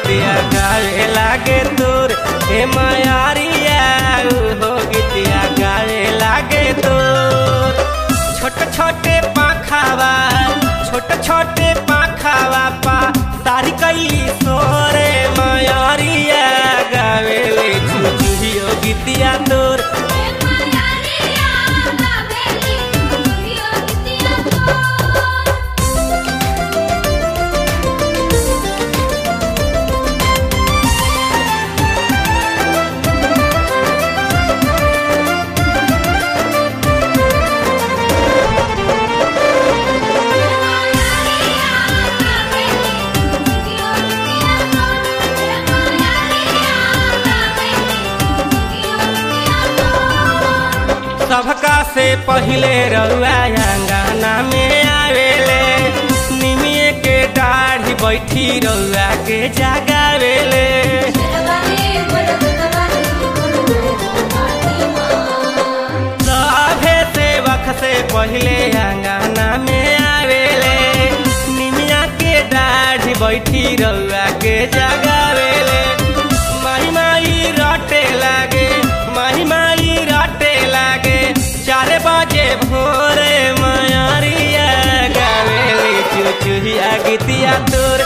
गीतिया गावे लागे तोर हे मायारिया हो गीतिया गावे लागे तोर छोटे छोटे पाखावा छोटे छोटे पाखावा पा तारी कैली सोरे मायारिया गावे ले चुचुहियो गीतिया तोर हे मायारिया गावेली चुचुहियो गीतिया तोर सबका से पहिले रउआ अंगना में आवेले निमिए के दाढ़ी बैठी रउआ के जगावेले सभे सेवक से पहिले अंगना में आवेले निमिया के दाढ़ी बैठी रउआ के जगावेले माही माई रटे लागे माही माई रटे लागे चार बजे भोरे मायारिया गावेली चुचुहिया गीतिया तोर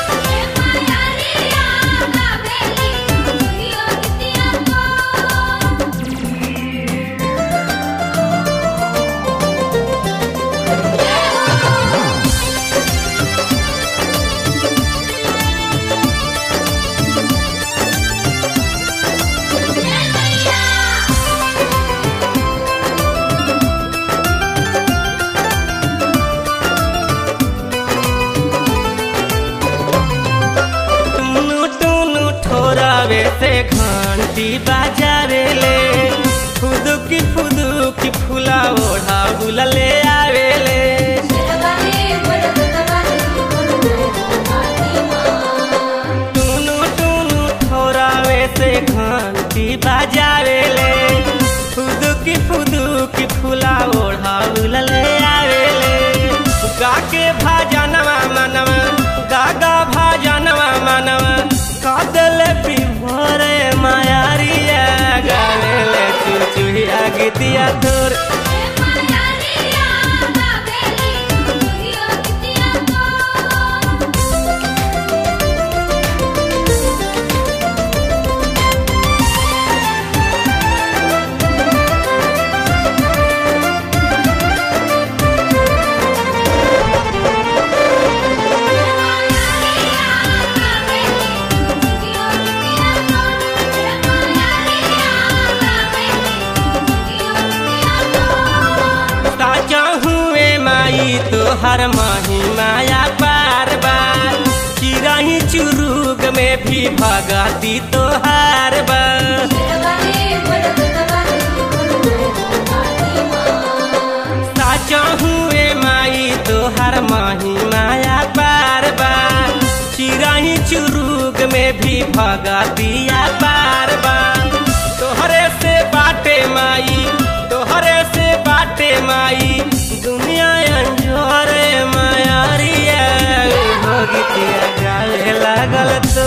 टुनु टुनु ठोरावे से घंटी बाजावेले फुदुकी फुदुकी फूला ओढ़ा बुलले आवेले टुनु टुनु ठोरावे से घंटी बाजावेले फुदुकी फुदुकी फूला ओढ़ा बुलले आवेले गाके भाजनवा मनवा गागा भाजनवा मनवा कादल बिभोरे मायारिया गावेले चुचुहिया गीतिया तोर ताजा हुए माई तोहर माही माया बार बार चिराही चुरुग में भी भगती तोहार बार साचा हुए माई तोहर माही माया बार बार चिराही चुरुग में भी भगतिया बार बार तोहरे से बाटे माई तोहरे से बाटे माई दुनिया अंजोरे मायारिया हो गीतिया गावे लागल तो